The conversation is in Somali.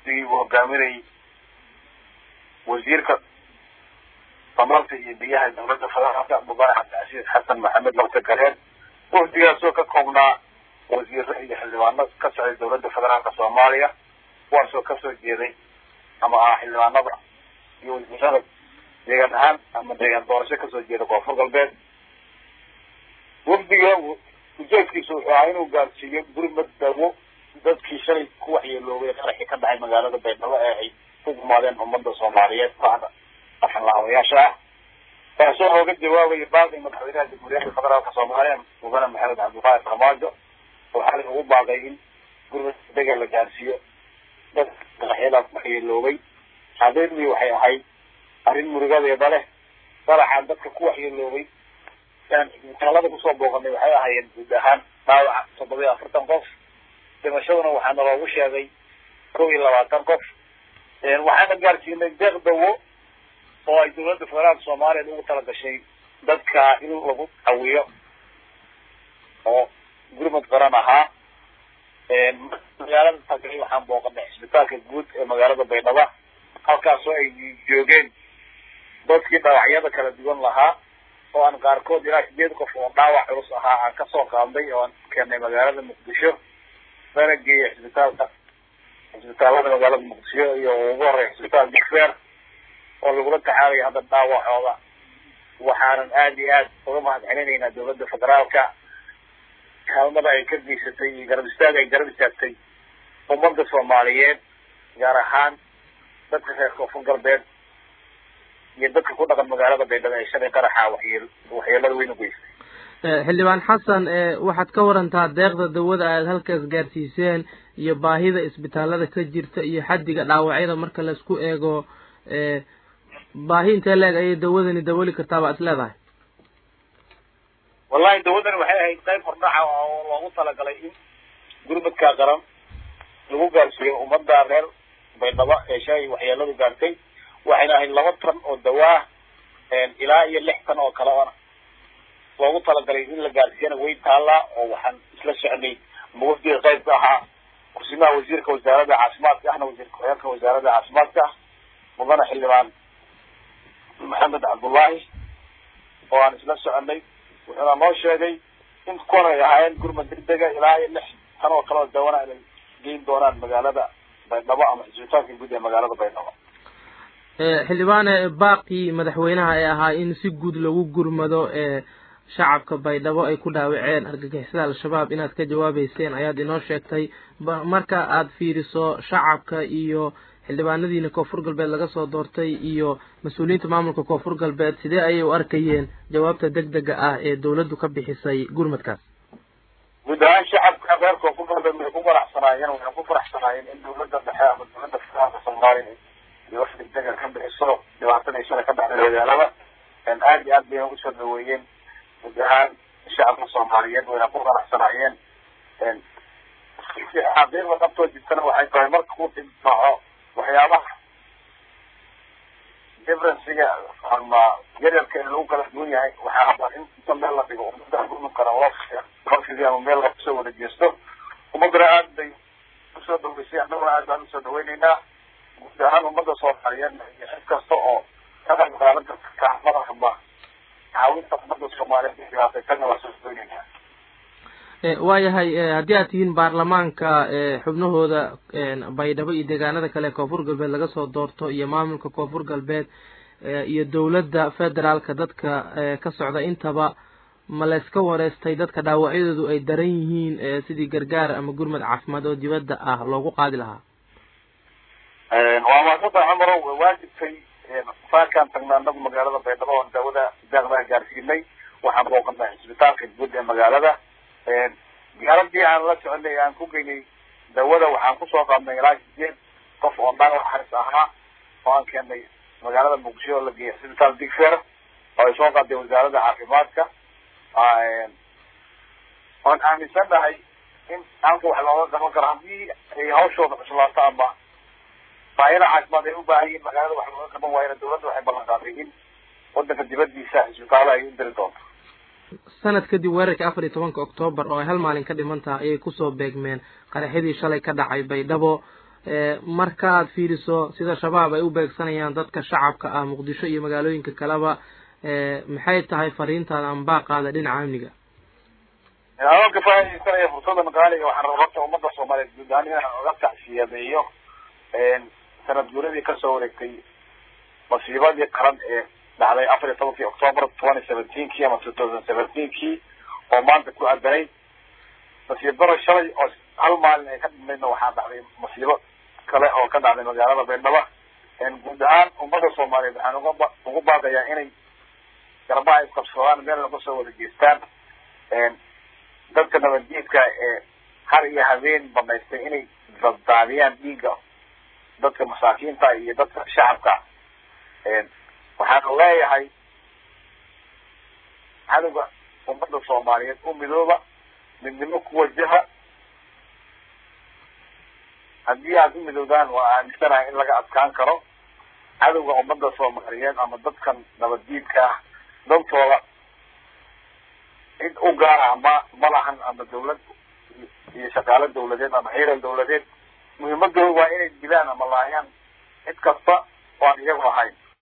wafdigii uu hogaaminayay wasiirka tamarta iyo biyaha dowladda federaalka mudane cabdicasiis xasan maxamed lafta gareen wafdigaasoo ka koobnaa wasiiro iyo xildhibaano ka socday dowladda federaalka soomaaliya kuwaasoo kasoo jeeday ama ah xildhibaanada iyo wasiirada deegaan ahaan ama deegaan doorasho kasoo jeeda koonfur galbeed wafdiga ujeedkiisu wuxuu ahaa inuu gaarsiiyo gurmad dawo dadkii shalay ku waxyeeloobay qaraxii ka dhacay magaalada baydhabo ee ay ku gumaadeen ummadda soomaaliyeed bacda afxanlaawayaasha ah kaasoo looga jawaabaya baaqi madaxweynaha jamhuuriyadda federaalka soomaaliya mudane maxamed cabdulqaadir farmaajo oo xalay ugu baaqay in gurmad dega la gaarsiiyo dad qaraxyadaas waxyeeloobay xaqiiqdii waxay ahayd arrin murugadeeda leh qaraxaan dadka ku waxyeeloobay talada kusoo booqanay waxay ahaayeen guud ahaan dhaawaca toddoba iyo afartan qof dhimashaduna waxaana loogu sheegay kow iyo labaatan qof waxaana gaarsiinay deeq dawo oo ay dowladda federaalka soomaaliya ugu talagashay dadka in lagu cawiyo oo gurmad qaran ahaa magaalada tagay waxaan booqanay cisbitaalka guud ee magaalada baydhaba halkaasoo ay joogeen dadkii dhaawacyada kala duwan lahaa oo aan qaarkood ilaa sideed qof oo dhaawac culus ahaa aan kasoo qaadnay oo aan keenay magaalada muqdisho lana geeyay cisbitaalka cisbitaalada magaalada muqdisho iyo ugu horeya cisbitaal dicfer oo lagula taxaalayo hadda dhaawacooda waxaanan aada iyo aad uga mahad celinaynaa dowladda federaalka kaalmada ay ka geysatay iyo garab istaag ay garab istaagtay ummadda soomaaliyeed gaar ahaan dadka reer koonfur galbeed iyo dadka ku dhaqan magaalada baydhabo ee shalay qaraxa waxyeel waxyeelada weyn u geystay xildhibaan xasan waxaad ka warantaa deeqda dawada aad halkaas gaarsiiseen iyo baahida isbitaalada ka jirta iyo xaddiga dhaawacyada marka laisku eego baahi intee leeg ayay dawadani dawali kartaa baad is leedahay wallahi dawadani waxay ahayd qayb hordhaca oo loogu talagalay in gurmadkaa qaran lagu gaarsiiyo ummadda reer baydhabo ee shalay waxyeeladu gaartay waxayna ahayd laba tan oo dawaa ilaa iyo lix tan oo kale ona loogu talagalay in la gaarsiiyana way taallaa oo waxaan isla socnay mawafdiga qaybka ahaa kursimaha wasiirka wasaaradda caafimaadka ahna wasiir ku-xigeenka wasaaradda caafimaadka mudane xildhibaan maxamed cabdullaahi oo aan isla soconay wuxuuna noo sheegay in kuwan ay ahaayeen gurmad degdega ilaa iyo lix tan oo kale oo dawana inay geyn doonaan magaalada baydhabo ama cisbitaalka guud ee magaalada baydhabo xildhibaane baaqii madaxweynaha ee ahaa in si guud lagu gurmado ee shacabka baydhabo ay ku dhaawaceen argagixisada al-shabaab inaad ka jawaabeyseen ayaad inoo sheegtay marka aad fiiriso shacabka iyo xildhibaanadiina koonfur galbeed laga soo doortay iyo mas-uuliyiinta maamulka koonfur galbeed sidee ayay u arkayeen jawaabta deg dega ah ee dawladdu ka bixisay gurmadkaas guud ahaan shacabka reer koonfur galbeed waxay ku faraxsanaayeen waxay ku faraxsanaayeen in dawladda dhexe ama dawladda federaalka soomaaliya iyo wax degdega ka bixiso dhibaatada shalay ka dhacday magaalada aad iyo aad bayna usoo dhaweeyeen guud ahaan shacabka soomaaliyeed wayna ku faraxsanaayeen xaqiiqda dhabtoo jirtana waxay tahay marka uu dhibdhaco waxyaabaha differencega ama yaryarka ee lagu kala duwan yahay waxaa habaa in inta meel la dhigo ummadda gurmudkana loo loo ama meel lakusoo wada jeesto ummaddana aad bay usoo dhaweysay annaguna aad baan usoo dhaweyneynaa guud ahaan ummadda soomaaliyeed iyo cid kasta oo ka qayb qaadan karta kacmada ama caawinta ummadda soomaaliyeed ee dhibaataysanna waa soo dhaweyneynaa waayahay haddii aad tihiin baarlamaanka xubnahooda baydhabo iyo deegaanada kale koonfur galbeed laga soo doorto iyo maamulka koonfur galbeed iyo dawladda federaalka dadka ka socda intaba ma layska wareystay dadka dhaawacyadoodu ay daran yihiin sidii gargaar ama gurmad caafimaad oo dibadda ah loogu qaadi lahaa waa maasanta cumaro waajibkay saarkaan tagnaa anagu magaalada baydhabo oon daawada daaqdaa gaarsiinay waxaan booqanay cisbitaalka guud ee magaalada gaaladii aan la soconay aan ku geynay dawada waxaan kusoo qaadnay ilaa sideed qof oo dhaawac halis ahaa oo aan keenay magaalada muqdisho oo la geeyay cisbitaal digfer oo ay soo qaaday wasaaradda caafimaadka oon aaminsannahay in halka wax looga qaban karo haddii ay hawshooda cuslaato ama baahida caafimaad ay u baahan yihiin magaalada wax looga qaban waayana dawladda waxay ballan qaaday in wadanka dibadiisa cisbitaalo ay u diri doonto sanad kadib weerarkii afar iyo tobanka oktoobar oo ay hal maalin ka dhiman tahay ayay kusoo beegmeen qaraxyadii shalay ka dhacay baydhabo marka aad fiiriso sida shabaab ay u beegsanayaan dadka shacabka ah muqdisho iyo magaalooyinka kaleba maxay tahay fariintaada ama baaqaada dhinaca amniga anoo ka faaidaysanaya fursada maqaaliga waxaan raba horta ummadda soomaaliyeed guud ahaan inaan oga tacsiyadeeyo sanad guuradii kasoo wareegtay masiibadii qaran ee dhacday afar iyo tobankii october twenty seventeenkii ama two thousand seventeenkii oo maanta ku adanay nasiib daro shalay oo hal maalin ay ka dhimaydna waxaa dhacday masiibo kale oo ka dhacday magaalada baydhabo guud ahaan ummadda soomaaliyeed waxaan uga ugu baaqayaa inay garbaha isqabsadaan meel laga soo wada geestaan dadka nabadgeedka ee har iyo habeen banaystay inay daddaadiyaan dhiigga dadka masaakiinta iyo dadka shacabka waxaan leeyahay cadowga ummadda soomaaliyeed u midooba midnimo ku wajaha haddii aad u midoodaan waa aaminsanahay in laga adkaan karo cadowga ummadda soomaaliyeed ama dadkan nabaddiidka ah dantooda cid u gaara ma malahan ama dawlad iyo shaqaalo dawladeed ama ciidan dawladeed muhiimadooda waa inay dilaan ama laayaan cid kasta oo aan iyagu ahayn